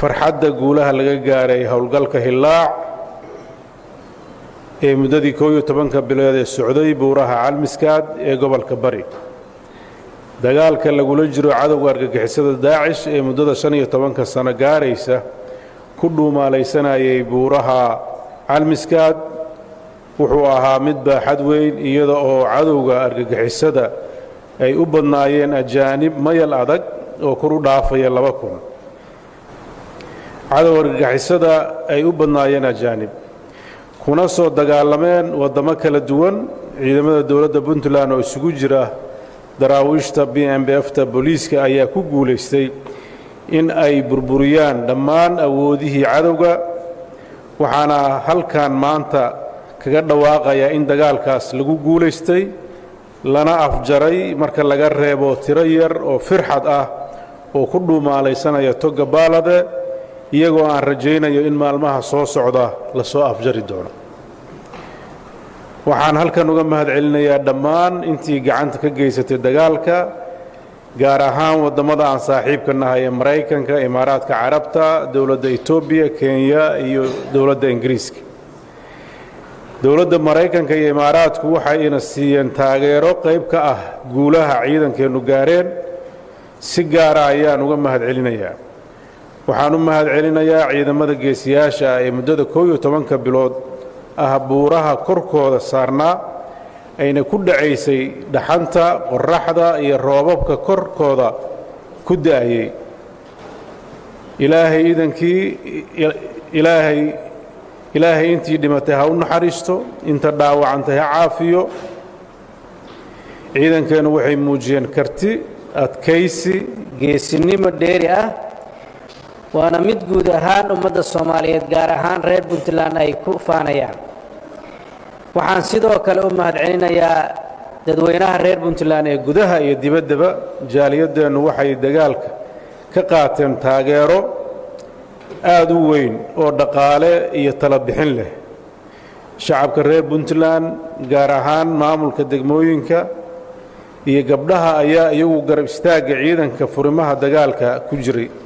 farxadda guulaha laga gaaray howlgalka hillaac ee muddadii koob iyo tobanka bilood ee socday buuraha calmiskaad ee gobolka bari dagaalka lagula jiro cadowga argagixisada daacish ee muddada shan iyo tobanka sano gaaraysa ku dhuumaalaysanayay buuraha calmiskaad wuxuu ahaa mid baaxad weyn iyada oo cadowga argagixisada ay u badnaayeen ajaanib mayal adag oo kor u dhaafaya laba kun cadowga argagixisada ay u badnaayeen ajaanib kuna soo dagaalameen waddamo kala duwan ciidamada dowladda puntland oo isugu jira daraawiishta b m b fta booliiska ayaa ku guulaystay in ay burburiyaan dhammaan awoodihii cadowga waxaana halkan maanta kaga dhawaaqayaa in dagaalkaas lagu guulaystay lana afjaray marka laga reebo tiro yar oo firxad ah oo ku dhuumaalaysanaya toga baalade iyagoo aan rajaynayo in maalmaha soo socda la soo afjari doono waxaan halkan uga mahad celinayaa dhammaan intii gacanta ka geysatay dagaalka gaar ahaan waddamada aan saaxiibka nahay ee maraykanka imaaraadka carabta dowladda etoobiya kenya iyo dowladda ingiriiska dowladda maraykanka iyo imaaraadku waxayna siiyeen taageero qayb ka ah guulaha ciidankeennu gaareen si gaara ayaan uga mahad celinayaa waxaan u mahad celinayaa ciidamada geesiyaasha ah ee muddada koob iyo tobanka bilood ah buuraha korkooda saarnaa ayna ku dhacaysay dhaxanta qorraxda iyo roobabka korkooda ku da'ayay ilaahay idankii ilaahay ilaahay intii dhimatay ha u naxariisto inta dhaawacantay ha caafiyo ciidankeennu waxay muujiyeen karti adkaysi geesinimo dheeri ah waana mid guud ahaan ummadda soomaaliyeed gaar ahaan reer puntland ay ku faanayaan waxaan sidoo kale u mahad celinayaa dadweynaha reer puntland ee gudaha iyo dibaddaba jaaliyadeennu waxay dagaalka ka qaateen taageero aad u weyn oo dhaqaale iyo tala bixin leh shacabka reer puntland gaar ahaan maamulka degmooyinka iyo gabdhaha ayaa iyagu garab istaagga ciidanka furimaha dagaalka ku jiray